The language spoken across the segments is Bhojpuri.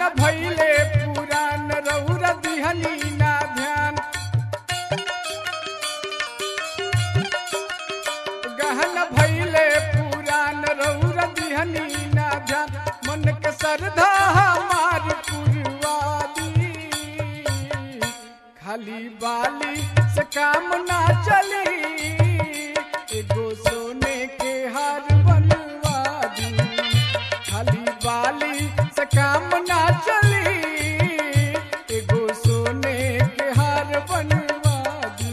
भैले पुरान रौर दिहनी ना ध्यान गहन भैले पुरान रौर दिहनी ना ध्यान मन के श्रद्धा हमार पुरवादी खाली बाली से काम ना चली एगो सोने के हार बनवा दी खाली बाली से काम ना चली एगो सोने के हार बनवा दी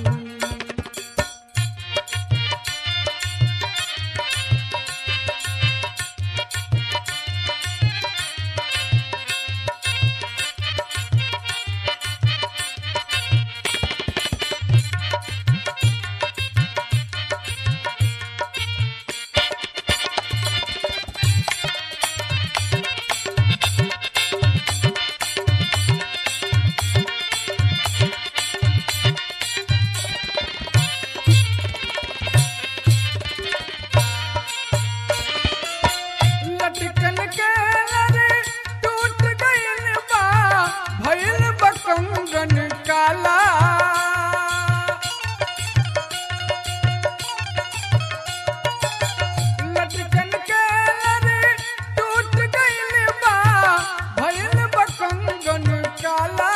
लटकन के नरे टूट गइल बा भइल बकंगन काला लटकन के नरे टूट गइल बा भइल बकंगन काला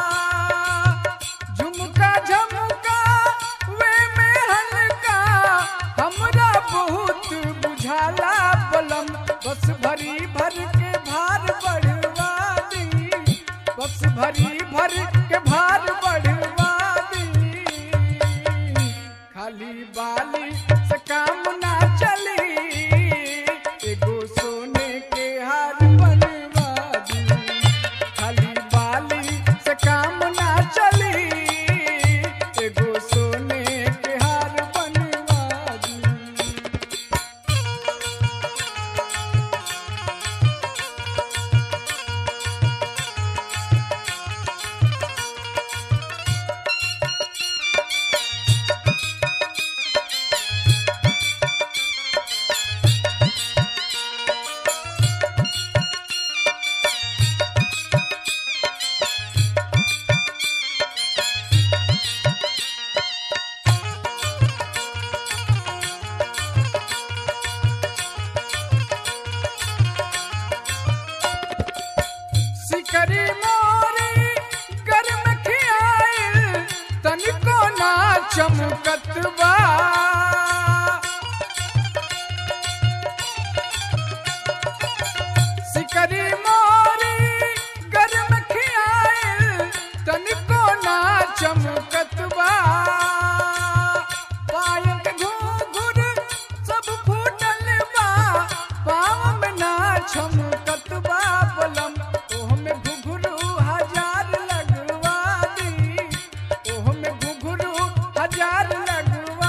झुमका झमका वे में हल्का हमरा बहुत बुझाला बलम बस भरी भर के भार बढ़वा दी बस भरी भर के भार बढ़वा दी खाली बाली से काम ना चली एगो सोने के हार बनवा दी खाली बाली से काम ना चली एगो सोने के हार बनवा दी सिकरी मोरी गर्म खियाइल तनिको ना चमकत बा सिकरी मोरी गर्म खियाइल तनिको ना चमकत बा पायल घूंघुर सब फूटल बा पाँव में ना छमकत बा बलम ओह में घुघरू हजार लगवा दी ओह में घुघरू हजार लगवा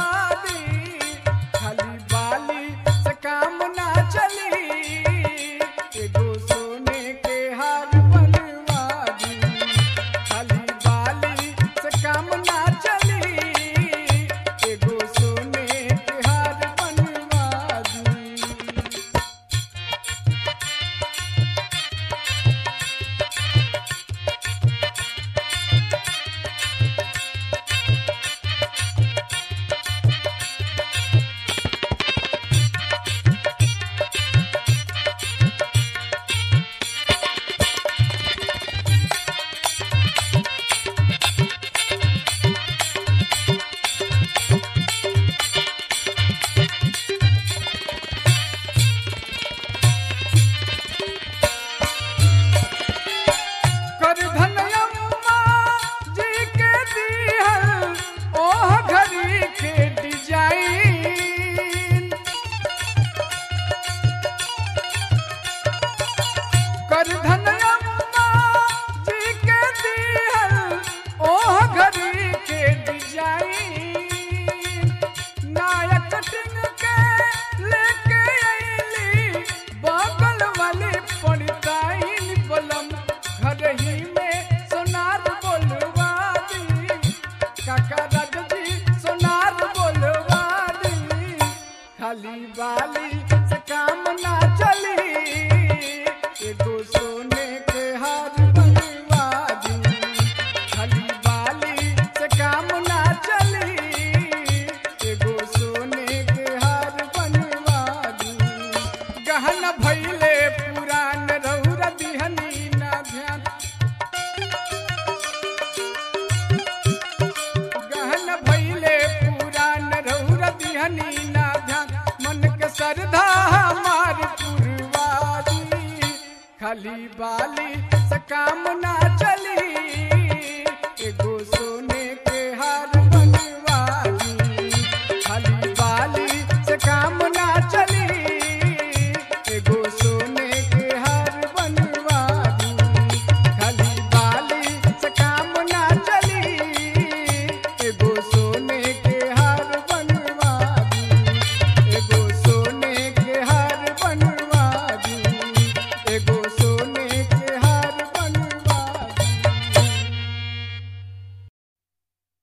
बाली